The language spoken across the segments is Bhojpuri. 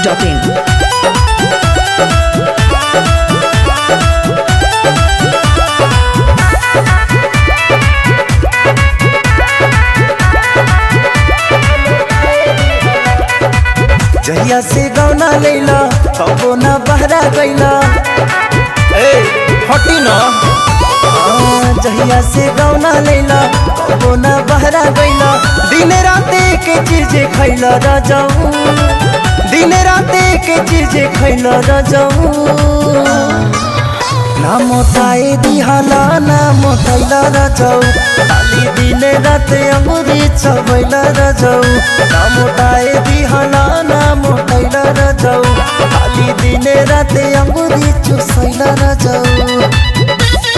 biharmasti.in जहिया से गौना लैला कबो ना बहरा गैला ए हटी ना आ, जहिया से गौना लैला कबो ना बहरा गैला दिन राते के चीज खैला रजाऊ दिन राते के चीज खैला रजाऊ ना मोटाए दिहाला ना मोटैला रजाऊ खाली दिन राते अंगुरी चबैला रजाऊ ना मोटाए दिहाला ना मोटैला रजाऊ खाली दिन राते अंगुरी चुसैला रजाऊ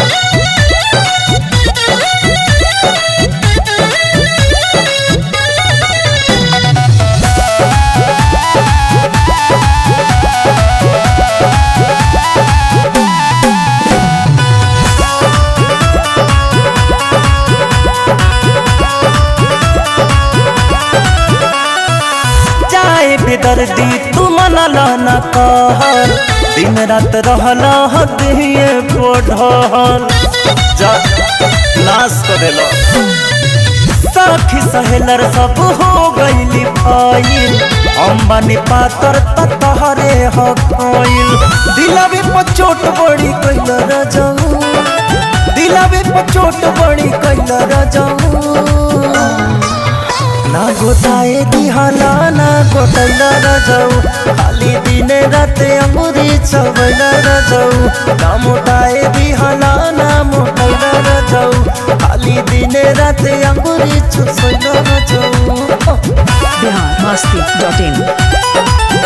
चाहे बेदर्दी तू मनला न कहल दिन रात रहला हदिए पढ़ल जा नाश कर देलो सखी सहेलर सब हो गईली फाइल हम बनी पातर तहरे हो गईल दिलवे पर चोट बड़ी कैल रजाऊ दिलवे पर चोट बड़ी कैल रजाऊ ना गोताए दिहाला ना गोटैला रजाऊ खाली दिने राते अंगुरी चबैला रजाऊ ना मोटाए दिहाला ना मोटैला रजाऊ खाली दिने राते अंगुरी चुसैला रजाऊ biharmasti.in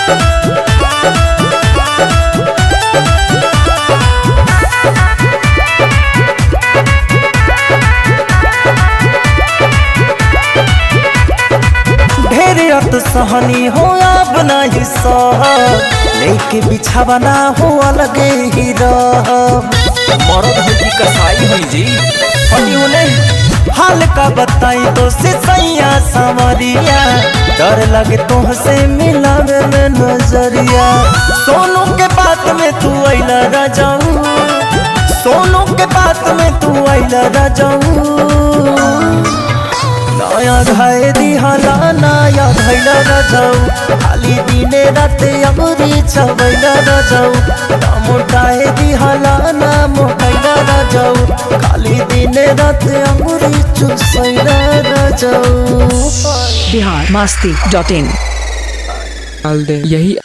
ढेर अत सहनी हो अब नहीं सह लेके बिछावा ना हो अलगे ही रह मरद है कि कसाई है जी फटी होने हाल का बताई तो से सैया सावरिया डर लगे तुमसे मिलावे में नजरिया सोनू के बात में तू अइला राजाऊ सोनू के बात में तू अइला राजाऊ नया घाय दिहाला नया धैला रजाऊ खाली दिने राते अमरी छबैला रजाऊ ना मोटाए दिहाला ना मोटैला रजाऊ खाली दिने राते अमरी चुसैला रजाऊ biharmasti.in डाल दे यही